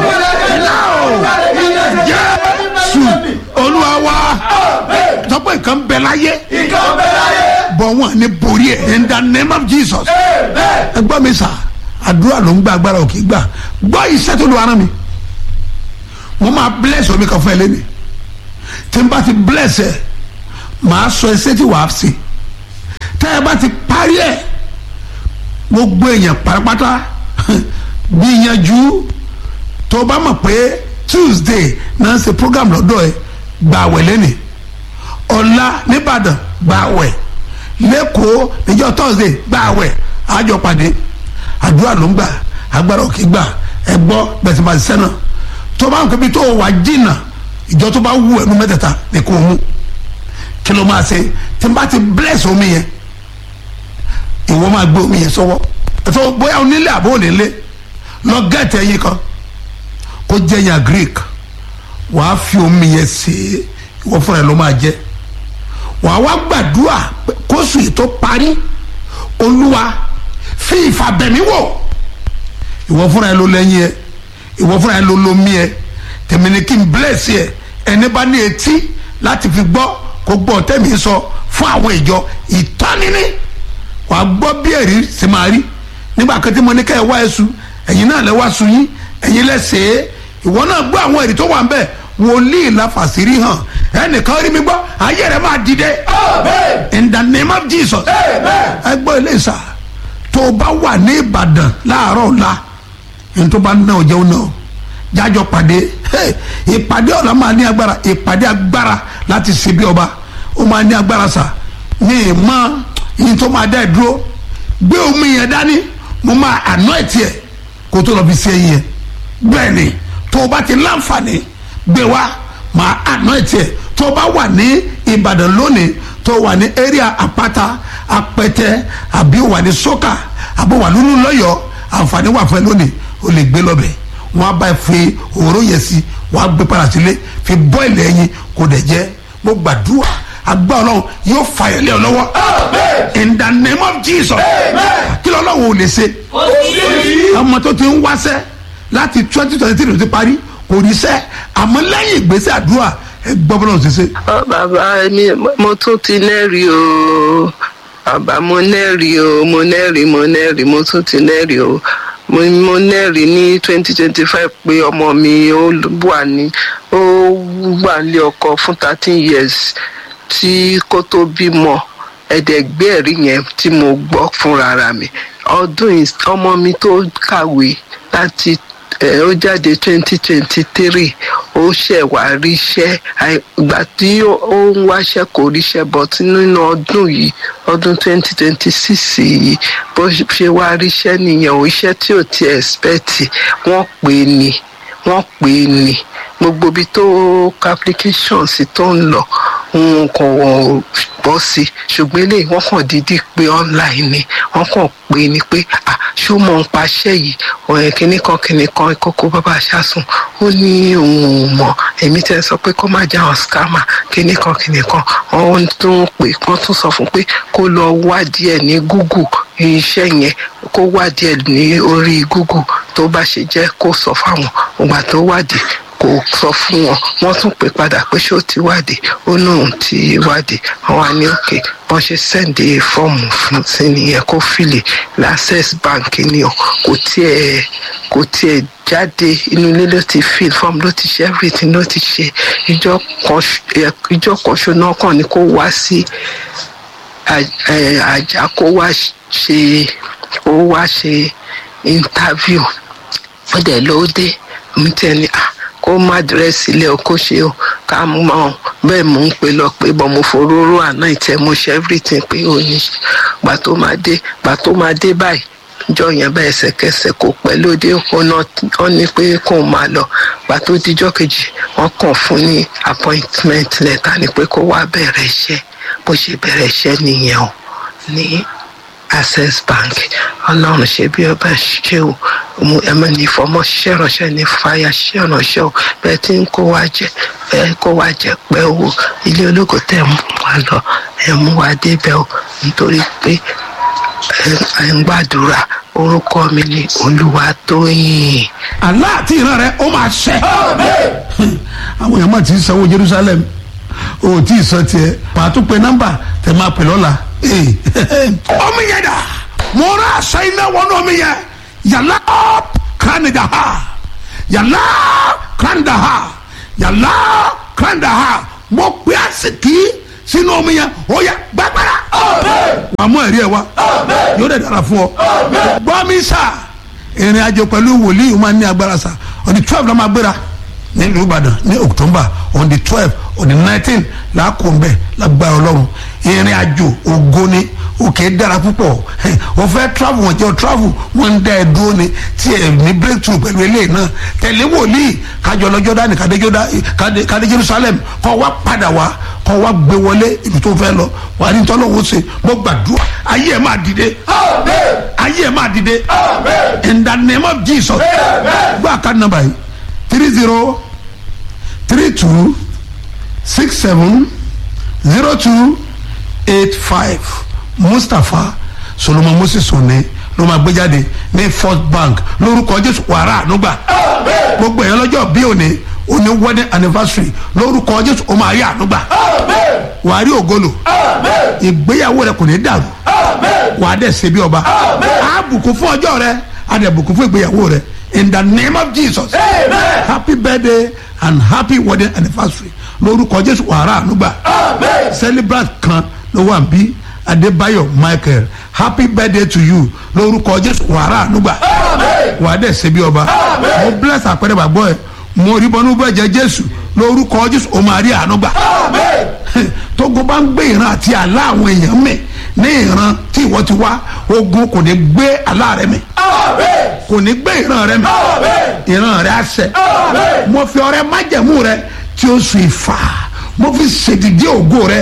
jésù olúwa wa sọ pé nǹkan bẹ láyé bọ̀ wọ́n ní borí ẹ̀ in the name of jesus ẹ gbọ́ mi sà àdúrà ló ń gba agbára òkè gbà gbọ́ iṣẹ́ tó lu ara mi mo máa bless omi kan fún ẹ lẹ́nu tí n bá ti bless ẹ màá sọ ẹsẹ tí wàá sí tẹ́ ẹ bá ti parí ẹ gbogbo èèyàn pátápátá gbìyànjú tó o bá mọ̀ pé tuesday náà ń ṣe program lọ́dọ̀ ẹ gbà wẹ̀ lẹ́nu ọ̀la nìbàdàn gbà wẹ̀ lẹ́kọ̀ọ́ níjọ́ thursday gbà wẹ̀ àjọ pàdé àdúrà ló ń gbà agbára òkè gbà ẹ gbọ́ gbẹ̀sìmọ̀ àṣìṣẹ́ náà tó bá ń kọ́ bí tó wà jìnnà ìjọ tó bá wù ẹnu mẹ́tẹ̀ẹ̀ta ní kò mú kí ló máa ṣe tí n bá ti bless omi yẹn ìwọ máa gbé omi yẹn sọ́wọ́ ẹ̀fọ́ bóyá onílé àbó onílé lọ gẹ́ẹ̀tì ẹyin kan kó jẹ́ yàn greek wàá fi omi yẹn ṣe é ìwọ fúnra ẹ̀ ló máa jẹ́ wàá wá gbàdúrà pé kóṣù yìí tó parí olúwa fi ìfàbẹ̀mí wò ìwọ fúnra ẹ̀ ló lẹ́yìn ẹ̀ ìwọ fúnra ẹ̀ ló lomi ẹ̀ tèmi ni kí n bless ẹ̀ ẹni bá ní etí láti fi gbọ́ kó gbọ́ tẹ́mi sọ fún àwọn ìjọ ìtọ́nini wàá gbọ́ bí ẹ̀rí sì máa rí nígbà kan tí mo ní ká ẹ wá ẹ̀sùn ẹ̀yin náà lẹ wá sun yín ẹ̀yin lẹ́sẹ̀ ìwọ náà gbọ́ àwọn ẹ̀rí tó wà ń bẹ̀ wòlíì láfàṣírí hàn ẹnìkan rí mi gbọ́ ayé rẹ̀ máa dìde in the name of jesus ẹ gbọ́ ilé ìsà tó o bá wà ní ìbàdàn láàárọ̀ ọ̀la ẹni tó bá ná ọjọ́ náà jájọ pàdé ìpàdé ọ̀la máa ní agbára ìpàdé agbára láti ṣe bí ọba ó máa ní agbára sà ní ìmọ̀ yìí tó máa dá ẹ dúró gbé omi yẹn dání mo máa àná ẹ̀ tiẹ̀ kó tó lọ fi ṣe yẹn bẹ́ẹ̀ ni tó o bá ti láǹfààní gbé wá máa àná ẹ̀ tiẹ̀ tó o bá wà ní ìbàdàn lónìí tó o wà ní area àpáta apẹtẹ àbí o wà ní sọ́kà àbí o wà lúlú lọ́yọ̀ọ́ àǹfààní wà fún ẹ lónìí o lè gbé lọ́bẹ̀ wọ́n á bá ẹ fi òróró yẹn sí wọ́n á gbé padà sílé fi bọ́ọ̀lì ẹyin kò dẹ̀ jẹ́ mo gbàdúrà agbá ọlọ́run yóò fàyẹ̀ lé ọ lọ́wọ́ in the name of jesus kí lọ́lọ́run ò lè ṣe ọmọ tó ti ń wáṣẹ́ láti twenty twenty three ló ti parí kò rí sẹ́ àmọ́ lẹ́yìn ìgbésẹ̀ àdúrà ẹ gbọ́ bọ́lá ṣe ṣe. ọ bàbá mi mo tún ti nẹ́rìí o bàbá mo nẹ́rìí o mo nẹ́rìí mo nẹ́rìí mo tún ti nẹ́rìí o mo mo nẹ́rìí ní twenty twenty five pé ọmọ mi ó wà ní ó wà ní ọkọ fún thirteen years tí kò tó bímọ ẹ̀ẹ́dẹ̀gbẹ́ ẹ̀rí yẹn tí mo gbọ́ fúnra mi ọdún ọmọ mi tó kàwé láti ó jáde twenty twenty three ó ṣẹ̀ wá ríṣẹ́ ìgbà tí ó ń wáṣẹ́ kò ríṣẹ́ but nínú ọdún yìí ọdún twenty twenty six yìí bó ṣe wá ríṣẹ́ nìyẹn ò iṣẹ́ tí ò ti expect wọ́n pè é ní wọ́n pè é ní gbogbo ibi tó application sí tó ń lọ òun kò wọ́n bọ́ sí ṣùgbọ́n eléyìí wọ́n kàn dídí pé online ni wọ́n kàn pé ni pé ah ṣó mọ̀ ń paṣẹ́ yìí ọ̀rẹ́ kìnnì kan kìnnì kan kókó bàbá aṣáṣun ó ní òun ò mọ̀ èmi tẹ́ sọ pé kó má já àwọn scammer kìnnì kan kìnnì kan wọ́n tún pè wọ́n tún sọ fún pé kó lọ wádìí ẹ̀ ní google iṣẹ́ yẹn kó wádìí ẹ̀ ní orí google tó bá ṣe jẹ́ kó sọ fáwọn ògbà tó wádìí kò sọ fún wọn wọn tún pè padà pé ṣé ó ti wádìí ó náà ti wádìí wọn wá ní òkè wọn ṣe sẹ́ǹdì fọ́ọ̀mù fún sí nìyẹn kó fìlè access bank ni ọ kò tiẹ̀ kò tiẹ̀ jáde inú ilé ló ti fill form ló ti ṣe everything ló ti ṣe ìjọ kan ìjọ kan ṣoná kan ni kó wá sí àjà kó wá ṣe kó wá ṣe interview ó dẹ̀ ló dé mi tẹ́ ni ah kó má dírẹ́sì ilé o kó ṣe o ká mọ bẹ́ẹ̀ mò ń pè lọ pé bọ́ mo foróró àná ìtẹ́ mo ṣe everything pé ó ní gbà tó máa dé gbà tó máa dé báyìí jọ yẹn bá ẹsẹ̀kẹsẹ̀ kò pẹ́ lóde ó ní pé kó máa lọ gbà tó dijọ́ kejì wọ́n kàn fún ní appointment letter ni pé kó wá bẹ̀rẹ̀ iṣẹ́ bó ṣe bẹ̀rẹ̀ iṣẹ́ nìyẹn o ní access bank ọlọ́run ṣe bí ọba ṣe o mo ẹmọ ní ìfọmọ ṣiṣẹ́ ránṣẹ́ ní fàyà ṣiṣẹ́ ránṣẹ́ o bẹ́ẹ̀ tí ń kó wa jẹ ẹ kó wa jẹ pẹ́ owó ilé ológo tẹ̀ mú wa lọ ẹ mú wa débẹ̀ o nítorí pé ẹ ń gbàdúrà orúkọ mi ni olúwatóyìn àlá àti ìran rẹ ó máa ṣẹ. àwọn èèyàn máa ti sanwó jerusalem o ò tí ì sọ tiẹ̀ màá tún pe nọ́mbà tẹ máa pè lọ́la. ọmọ yẹn dà mo rà aṣọ iná wọnú omi yẹn yàrá kánidà ha yàrá kánidà ha yàrá kánidà ha mo pe àsìkí sínú omi yẹn ó yẹ gbàgbára. wàá mú ẹ̀rí ẹ̀ wá yóò dẹ̀ dára fún ọ. gbọ́ mi sà ìrìn àjò pẹ̀lú wòlíì máa ń ní agbára sà on the twelve la máa gbéra nílùú ìbàdàn ní october on the twelve on the nineteen làákùnbẹ lágbára ọlọ́run ìrìn àjò ògo ni òkè dára púpọ̀ o fẹ́ travel wọn jẹ́ o travel wọn ń dá ẹ dúró ni tí ẹ ní breakthrough pẹ̀lú eléyìí náà tẹ̀lé wòlíì kájọ lọ́jọ́ dání kádé jerusalem kọ́ wá padà wá kọ́ wá gbé wọlé ibi tó fẹ́ lọ wà ní tọ́lọ́wọ́ ṣe mo gbàdúrà ayé ẹ̀ máa dìde ayé ẹ̀ máa dìde in the name of jesus gbọ́ àkáàdì nàmbà yìí three zero three two six seven zero two eight five mustapha solomon moses òní ló máa gbé jáde ní first bank lórúkọ jésù wàrà ànúgbà gbogbo èèyàn lọ́jọ́ bí òní òní wedding anniversary lórúkọ jésù ó máa rí ànúgbà wàá rí ògolo ìgbéyàwó rẹ kò ní dàrú wàá dẹ̀ ṣe bí ọba àbùkún fún ọjọ́ rẹ àdẹ̀bùkún fún ìgbéyàwó rẹ in the name of jesus Amen. happy birthday and happy wedding anniversary lórúkọ jésù wàrà ànúgbà celebrant kan ló wà bí adébáyọ̀ michael happy birthday to you lórúkọ jésù wàrà ànúgbà wàá dẹ̀ ṣe bí ọba mo bless àpẹẹrẹ bàgbọ́ ẹ mo rí bọ́nú bẹ́ẹ̀ jẹ́ jésù lórúkọ jésù ó máa rí ànúgbà tógo bá ń gbé ìran àti àlá àwọn èèyàn mi ní ìran tí ìwọ ti wá ogun kò ní gbé àlá rẹ mi kò ní gbé ìran rẹ mi ìran rẹ àṣẹ mo fi ọrẹ májẹmú rẹ tí ó sùn ìfà mo fi ṣèdìdí ògo rẹ